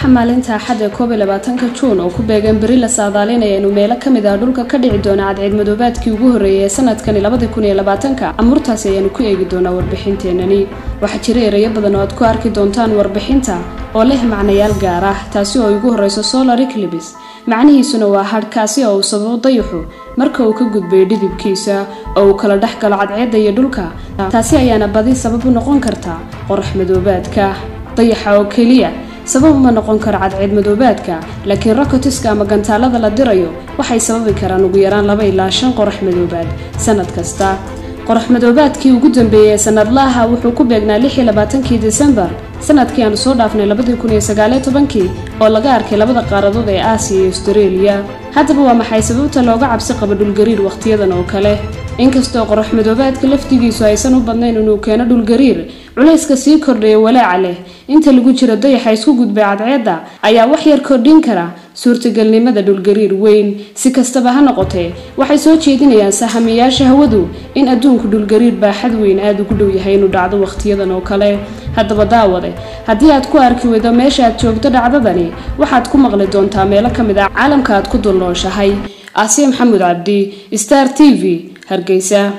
waxaa maalinta axadda koob iyo labaatanka juun oo ku beegan beri la saadaalinaya inuu meelo ka mid ah dhulka ka dhici doona cadceed madoobaadkii ugu horreeyay ee sanadkani labadi kun iyo labaatanka amuurtaasi ayaanu ku eegi doonaa warbixinteenani waxaa jira erayo badan oo aad ku arki doontaan warbixinta oo leh macnayaal gaar ah taasi oo ugu horreyso solar eclibs macnihiisuna waa hadhkaasi oo uu sababo dayaxu marka uu ka gudbayo dhidibkiisa oo uu kala dhex galo cadceedda iyo dhulka taasi ayaana badi sabab u noqon karta qorax madoobaadka dayaxa oo keliya sabab uma noqon karo cadceed madoobaadka laakiin rokotiska ama gantaalada la dirayo waxay sababi karaan ugu yaraan laba ilaa shan qorax madoobaad sanad kasta qorax madoobaadkii ugu dambeeyey ee sanadlaha wuxuu ku beegnaa lix iyo labaatankii desembar sanadkii aanu soo dhaafnay labadii kun iyo sagaaliyo tobankii oo laga arkay labada qaaradood ee aasiya iyo astareeliya haddaba waa maxay sababta looga cabsi qabo dhulgariir wakhtiyadan oo kale inkastoo qorax madoobaadka laftigiisu aysan u badnayn inuu keeno dhulgariir culayska sii kordhaya walaaca leh inta lagu jiro dayaxa isku gudbay cadceedda ayaa wax yar kordhin kara suurtagalnimada dhulgariir weyn si kastaba ha noqotee waxay soo jeedinayaan sahamiyaasha hawadu in adduunku dhulgariir baaxad weyn aada ugu dhow yahay inuu dhacdo wakhtiyadan oo kale haddaba daawade haddii aad ku arki weydo meesha aad joogto dhacdadani waxaad ku maqli doontaa meelo ka mid ah caalamka aad ku dulnooshahay aasiya maxamuud cabdi star t v hargeysa